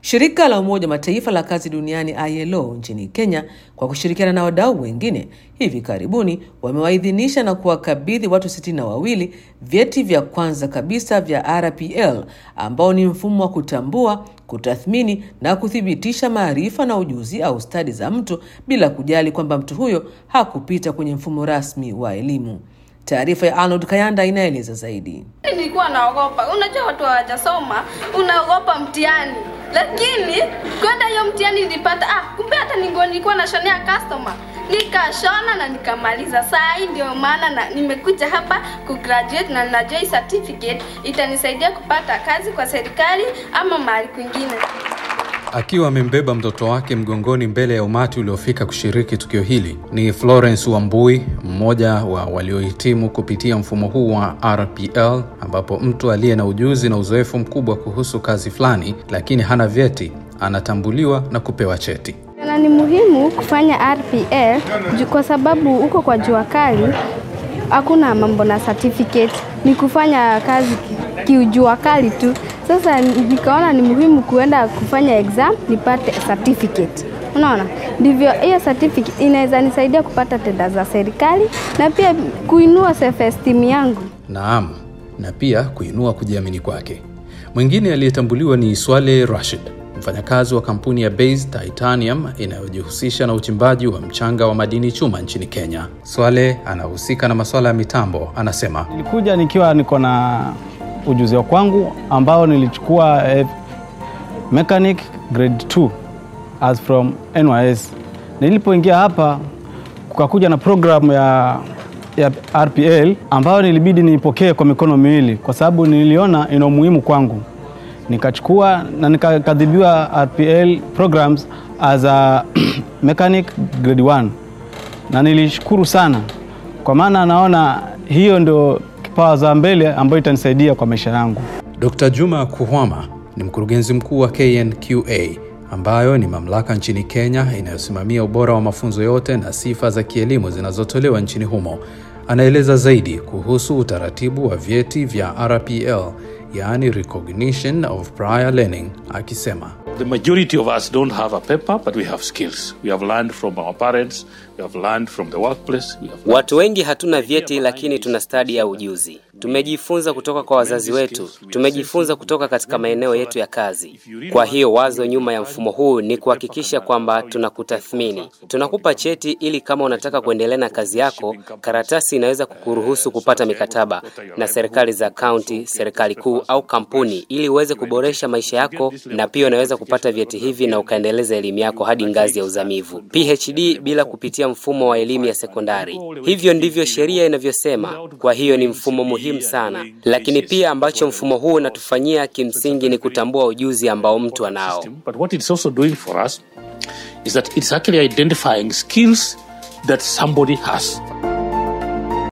Shirika la Umoja wa Mataifa la kazi duniani ILO nchini Kenya kwa kushirikiana na wadau wengine hivi karibuni wamewaidhinisha na kuwakabidhi watu sitini na wawili vyeti vya kwanza kabisa vya RPL ambao ni mfumo wa kutambua, kutathmini na kuthibitisha maarifa na ujuzi au stadi za mtu bila kujali kwamba mtu huyo hakupita kwenye mfumo rasmi wa elimu. Taarifa ya Arnold Kayanda inaeleza zaidi. Nilikuwa naogopa, unajua watu hawajasoma, unaogopa mtihani, lakini kwenda hiyo mtihani nilipata, ah, kumbe hata ningo nilikuwa nashonea customer nikashona na nikamaliza. Saa hii ndio maana na nimekuja hapa kugraduate na najua hii certificate itanisaidia kupata kazi kwa serikali ama mahali kwingine. Akiwa amembeba mtoto wake mgongoni mbele ya umati uliofika kushiriki tukio hili ni Florence Wambui, mmoja wa waliohitimu kupitia mfumo huu wa RPL, ambapo mtu aliye na ujuzi na uzoefu mkubwa kuhusu kazi fulani lakini hana vyeti anatambuliwa na kupewa cheti. Na ni muhimu kufanya RPL ju- kwa sababu huko kwa jua kali hakuna mambo na certificate, ni kufanya kazi ki- kiujua kali tu. Sasa nikaona ni muhimu kuenda kufanya exam nipate certificate. Unaona, ndivyo hiyo certificate inaweza nisaidia kupata tenda za serikali na pia kuinua self esteem yangu. Naam, na pia kuinua kujiamini kwake. Mwingine aliyetambuliwa ni Swale Rashid, mfanyakazi wa kampuni ya Base Titanium inayojihusisha na uchimbaji wa mchanga wa madini chuma nchini Kenya. Swale anahusika na masuala ya mitambo, anasema Nilikuja nikiwa niko na ujuzi wa kwangu ambao nilichukua eh, mechanic grade 2 as from NYS. Nilipoingia hapa kukakuja na program ya, ya RPL ambayo nilibidi niipokee kwa mikono miwili kwa sababu niliona ina umuhimu kwangu. Nikachukua na nikakadhibiwa RPL programs as a mechanic grade 1 na nilishukuru sana kwa maana naona hiyo ndio kipawa za mbele ambayo itanisaidia kwa maisha yangu. Dr. Juma Kuhwama ni mkurugenzi mkuu wa KNQA ambayo ni mamlaka nchini Kenya inayosimamia ubora wa mafunzo yote na sifa za kielimu zinazotolewa nchini humo. Anaeleza zaidi kuhusu utaratibu wa vyeti vya RPL, yaani recognition of prior learning, akisema The majority of us don't have a paper, but we have skills. We have learned from our parents, we have learned from the workplace. We have Watu wengi hatuna vyeti lakini tuna stadi ya ujuzi. Tumejifunza kutoka kwa wazazi wetu, tumejifunza kutoka katika maeneo yetu ya kazi. Kwa hiyo wazo nyuma ya mfumo huu ni kuhakikisha kwamba tunakutathmini, tunakupa cheti ili kama unataka kuendelea na kazi yako, karatasi inaweza kukuruhusu kupata mikataba na serikali za kaunti, serikali kuu au kampuni, ili uweze kuboresha maisha yako, na pia unaweza kupata vyeti hivi na ukaendeleza elimu yako hadi ngazi ya uzamivu, PhD, bila kupitia mfumo wa elimu ya sekondari. Hivyo ndivyo sheria inavyosema. Kwa hiyo ni mfumo muhimu sana, lakini pia ambacho mfumo huu unatufanyia kimsingi ni kutambua ujuzi ambao mtu anao. But what it's also doing for us is that it's actually identifying skills that somebody has.